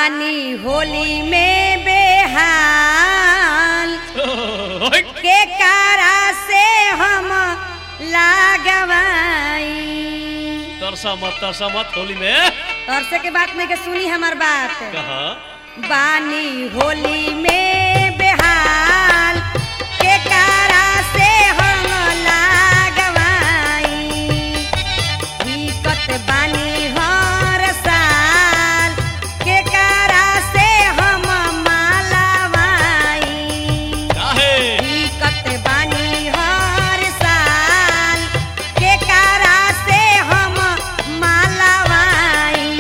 बानी होली में बेहाल के कारा से हम लागवाई तरसा मत तरसा मत होली में तरसे के बात में के सुनी हमार बात कहा बानी होली में बेहाल के कारा से हम लागवाई दिक्कत बानी हर साल के कारा से हम मालावाई काहे दिक्कत बानी हर साल के कारा से हम मालावाई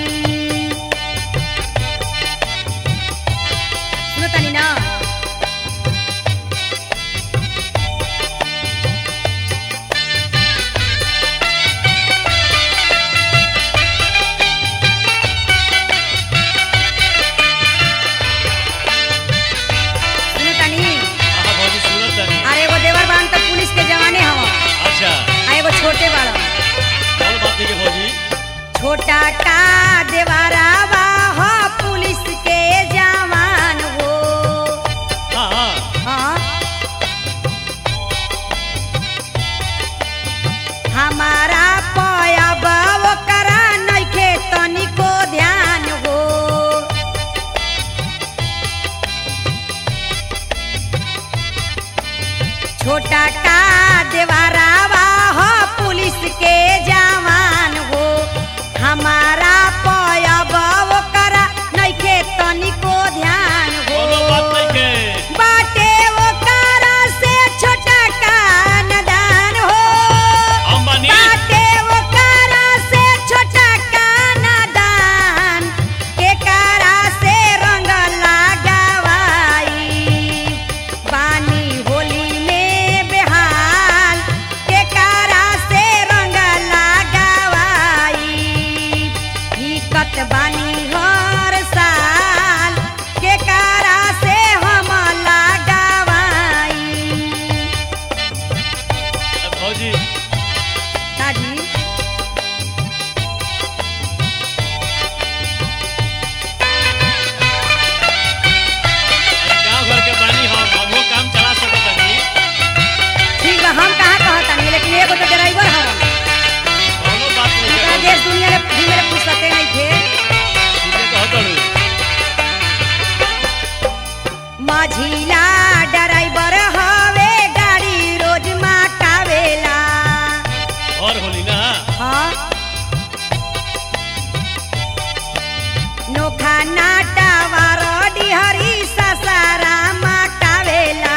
सुनो तनी ना सुनो तनी आहा भौजी सुनत तनी अरे वो देवर बान तो पुलिस के जवाने हवा अच्छा आ एगो छोटे बाड़ा कौन बात नहीं के भौजी छोटा का देवरावा हो पुलिस के जवान हो हाँ हाँ हाँ हमारा पयब ओकरा नइखे तनिको ध्यान हो छोटा का देवरावा हो पुलिस के जवान हो हमारा पयब ओकरा नइखे तनिको ध्यान हो कोनो बात नहीं के बाटे ओकरा से छोटा का नदान हो अंबानी बाटे ओकरा से छोटा का नदान के कारा से रंग लगावाई बानी होली में बेहाल के कारा से रंग लगावाई दिक्कत बानी हर साल के कारा से हम लगावाई भौजी दादी अरे गांव घर के बानी हम हमो काम चला सकत तनी ठीक बा हम कहाँ कहतानी लेकिन एगो तो ड्राइवर हवन कोनो बात नहीं के पूरा भौजी देश दुनिया में घूमे ला फुर्सते नहीं थे ठीक है कहत हूँ माझीला ड्राइवर हवे गाड़ी रोज माकावेला और होली ना हाँ नोखा नाटा वारडी हरी ससारा माकावेला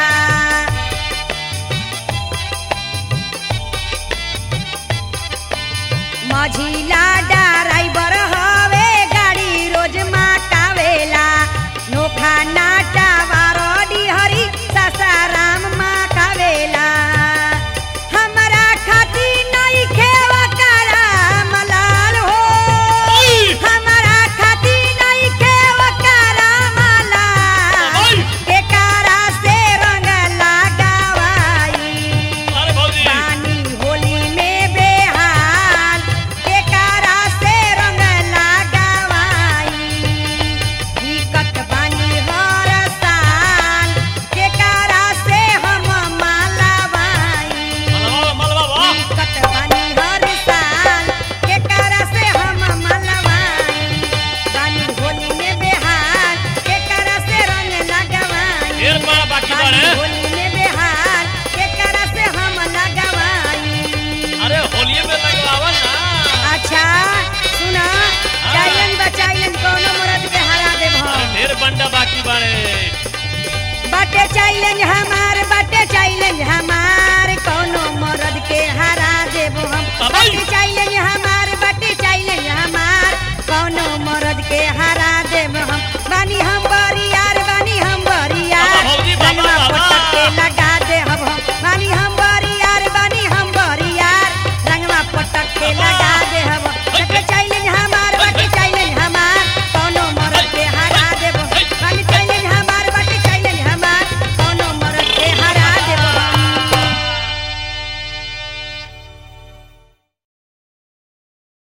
माझीला ड्राइवर हवे गाड़ी रोज माकावेला नोखा नाटा वारडी हरी ससाराम माकावेला हमरा खाती नहीं खेवा करा मलाल हो हमरा खाती नहीं खेवा करा मलाल के कारा से रंग लगावाई अरे भौजी पानी होली में बेहाल के कारा से रंग लगावाई दिक्कत बानी हर साल के कारा से हम मालावाई मलवा मलवा वाह दिक्कत बानी हर साल के कारा से हम मालावाई पानी होली में बेहाल के कारा से रंग लगावाई ढेर बड़ा बाकी पानी बाड़े होली में बेहाल के कारा से हम लगावाई अरे होलिये में लगवावा ना अच्छा सुना चाइलन बचाइलन कोनो मरद के हरा देब अरे हम ढेर बंडा बाकी बाड़े बाटे चाइलन हमार बाटे चाइलन हमार